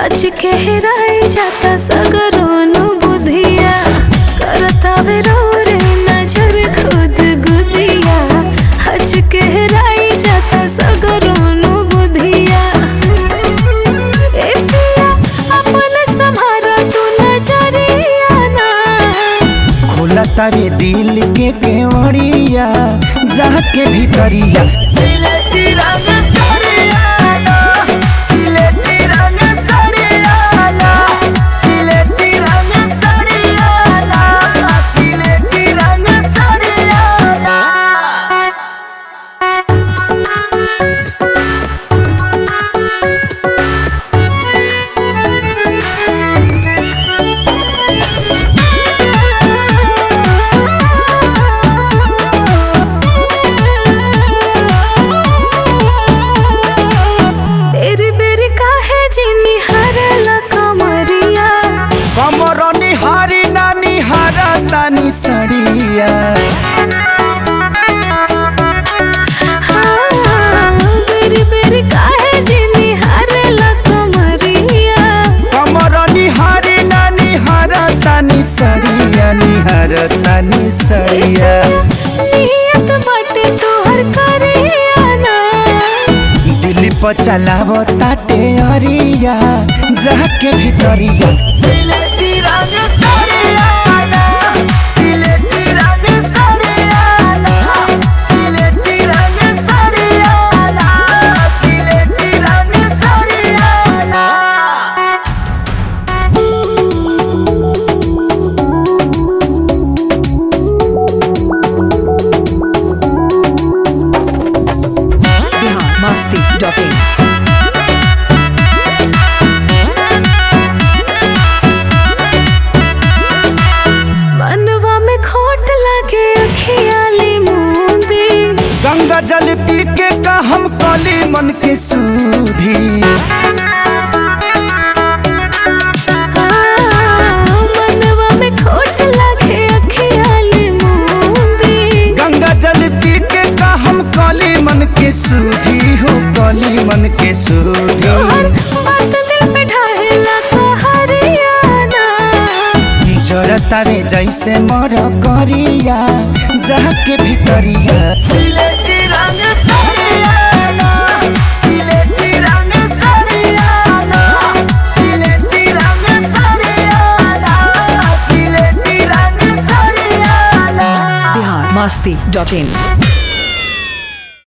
हज के हेराई जाता सगरोनु बुधिया करता वे रो रे नजर खुद गुदिया हज के हेराई जाता सगरोनु बुधिया ए पिया अपने संभारा तू नजरिया ना खोला तारे दिल के केवड़िया जाके भीतरिया सिलेटी रंग सरियाला सिलेटी रंग सरियाला सिलेटी रंग सरियाला सिलेटी रंग सरियाला बेरी बेरी काहे जिनी हरला कमरिया कमर निहारी ना निहारा तानी सड़िया हाँ, बेरी बेरी काहे जिनी हरला कमरिया कमर निहारी ना निहारा तानी सड़िया निहार तानी सड़िया नियत बाटे तोहर करिया ना दिल पर चलाव ताटे अरिया जाके भीतरिया सिलेटी रंग सरियाला सिलेटी रंग सरियाला सिलेटी रंग सरियाला सिलेटी रंग सरियाला biharmasti.in मनवा में खोट लगे अखियाली मुंदी गंगा जल पी के का हम कली मन के सूधी हाँ, मनवा में खोट लगे अखियाली मुंदी गंगा जल पी के का हम कली मन के सूधी हो कली मन के सूधी तोहर बात दिल पे ढाहेला कहरियाना जरता रे जैसे मर करिया जाके भीतरिया सिलेटी रंग सरियाला सिलेटी रंग सरियाला सिलेटी रंग सरियाला सिलेटी रंग सरियाला biharmasti.in